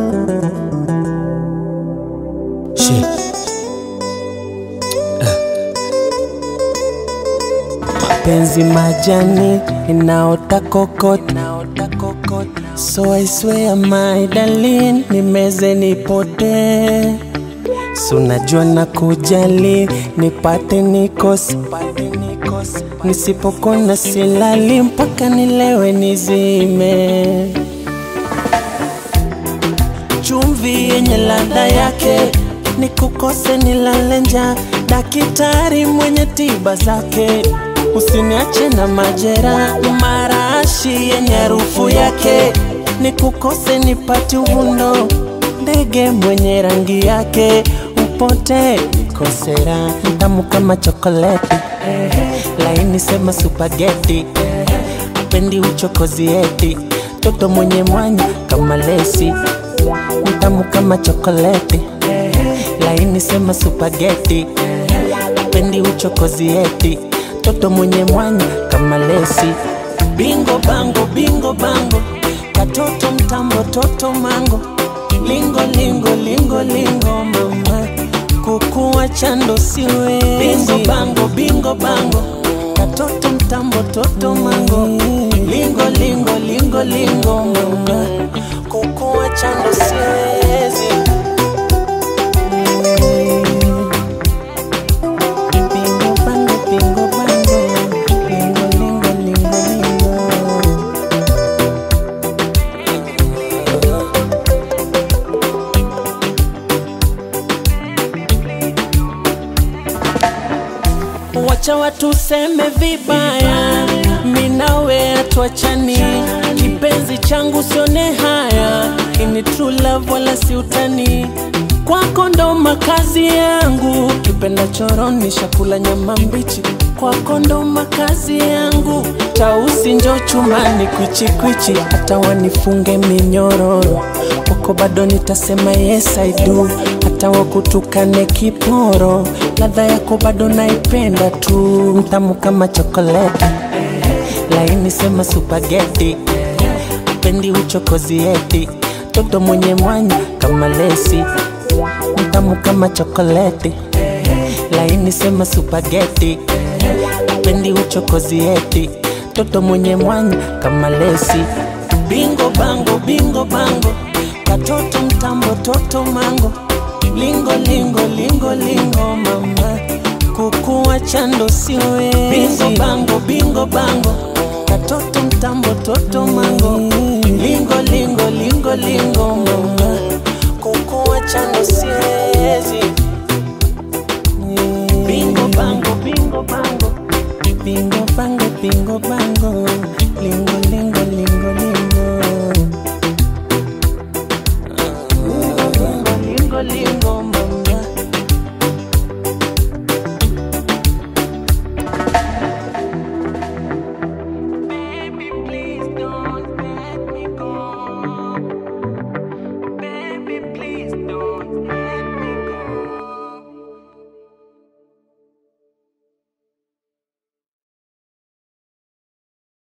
Shit. Penzi majani inaota kokot, so I swear my darling, nimeze nipote, so najua na kujali, nipate nikose, nisipokona silali mpaka nilewe nizime chumvi yenye ladha yake, nikukose nilale njaa, daktari mwenye tiba zake, usiniache na majera, marashi yenye harufu yake, nikukose nipate uvundo, ndege mwenye rangi yake, upote nikosera, tamu kama chokoleti, laini sema supageti, pendi uchokozi eti, toto mwenye mwanya kama lesi mtamu kama chokoleti, laini sema supageti, pendi uchokozi eti, toto mwenye mwanya kama lesi. Bingo bango, bingo bango, katoto mtambo, toto mango, lingo lingo lingo lingo, mama kukuwa chando siwe. Bingo bango, bingo bango, katoto mtambo, toto mango, lingo lingo lingo lingo, mama kukuwa chando siwezi. Bingo bango, bingo bango, lingo lingo lingo lingo. Wacha watu seme vibaya, minawe atuachani, kipenzi changu sione haya, ini true love wala si utani, kwako ndo makazi yangu, kipenda choroni shakula nyama mbichi, kwako ndo makazi yangu, tausi njo chumani kwichi kwichi, hata wanifunge minyororo, kwako bado nitasema yes I do, hata wakutukane kiporo, ladha yako bado naipenda tu, mtamu kama chokoleti, laini sema supageti, pendi uchokozi eti, toto mwenye mwanya kama lesi, mtamu kama chokoleti, laini sema supageti, pendi uchokozi eti, toto mwenye mwanya kama lesi, bingo bango, bingo bango, katoto mtambo, toto mango lingo lingo lingo lingo mama kukuwa chando siwezi bingo bango bingo bango katoto mtambo toto mango lingo lingo lingo lingo mama kukuwa chando siwezi bingo bango bingo bango bingo bango bingo bango lingo lingo lingo lingo lingo lingo